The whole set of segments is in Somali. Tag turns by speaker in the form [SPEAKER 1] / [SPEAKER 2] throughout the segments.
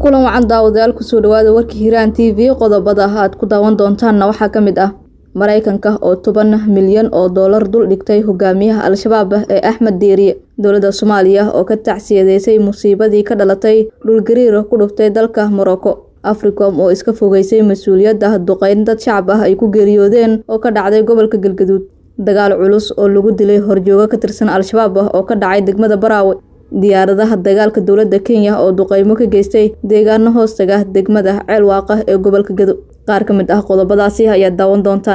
[SPEAKER 1] kulan wacan daawadayaal kusoo dhawaada warka hiiraan t v qodobada aad ku daawan doontaanna waxaa ka mid ah maraykanka oo toban milyan oo doolar dul dhigtay hogaamiyaha al-shabaab ee axmed deeriye dowladda soomaaliya oo ka tacsiyadeysay musiibadii ka dhalatay dhulgariir ku dhuftay dalka morocco africom oo iska fogeysay mas-uuliyadda duqeyn dad shacab ah ay ku geeriyoodeen oo ka dhacday gobolka galgaduud dagaal culus oo lagu dilay horjoogo ka tirsan al-shabaab ah oo ka dhacay degmada baraawe diyaaradaha dagaalka dowladda kenya oo duqeymo ka geystay deegaano hoostaga degmada ceelwaaqa ee gobolka gado qaar ka mid ah qodobadaasi ayaad daawan doontaan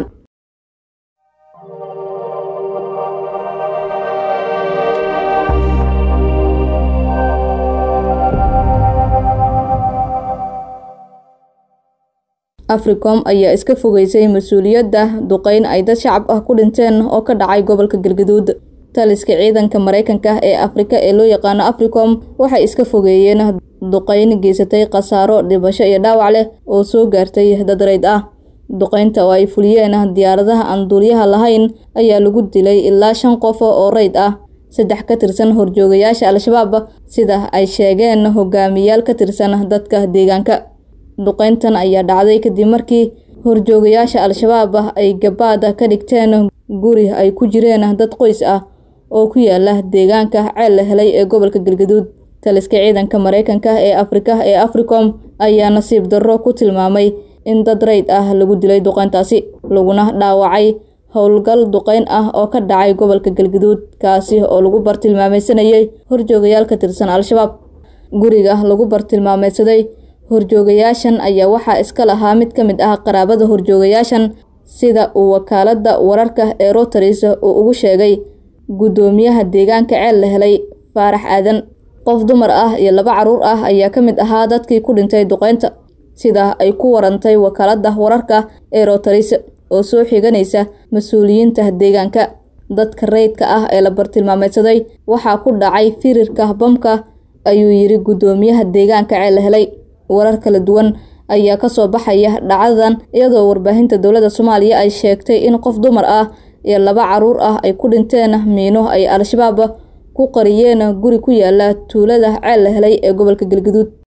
[SPEAKER 1] africom ayaa iska fogeysay mas-uuliyadda duqeyn ay dad shacab ah ku dhinteen oo ka dhacay gobolka galgaduud taliska ciidanka maraykanka ee afrika ee loo yaqaano africom waxay iska fogeeyeen duqeyn geysatay khasaaro dhibasho iyo dhaawac leh oo soo gaartay dad rayd ah duqeynta oo ay fuliyeen diyaaradaha aan duuliyaha lahayn ayaa lagu dilay ilaa shan qof oo rayd ah saddex ka tirsan horjoogayaasha al-shabaab sida ay sheegeen hogaamiyaal ka tirsan dadka deegaanka duqeyntan ayaa dhacday kadib markii horjoogayaasha al-shabaab ay gabaad ka dhigteen guri ay ku jireen dad qoys ah oo ku yaala deegaanka ceel la helay ee gobolka galgaduud taliska ciidanka maraykanka ee afrika ee africom ayaa nasiib darro ku tilmaamay in dad rayd ah lagu dilay duqeyntaasi laguna dhaawacay howlgal duqeyn ah oo ka dhacay gobolka galgaduud kaasi oo lagu bartilmaameysanayay horjoogayaal ka tirsan al-shabaab guriga lagu bartilmaameysaday horjoogayaashan ayaa waxaa iska lahaa mid ka mid ah qaraabada horjoogayaashan sida uu wakaaladda wararka ee rotaris uu ugu sheegay guddoomiyaha deegaanka ceel la helay faarax aadan qof dumar ah iyo laba caruur ah ayaa ka mid ahaa dadkii ku dhintay duqeynta sida ay ku warantay wakaaladda wararka ee rotaris oo soo xiganaysa mas-uuliyiinta deegaanka dadka rayidka ah ee la bartilmaameysaday waxaa ku dhacay firirka bamka ayuu yidhi guddoomiyaha deegaanka ceel la helay warar kala duwan ayaa kasoo baxaya dhacdadan iyadoo warbaahinta dowladda soomaaliya ay sheegtay in qof dumar ah iyo laba caruur ah ay ku dhinteen miino ay al-shabaab ku qariyeen guri ku yaala tuulada ceel la helay ee gobolka galgaduud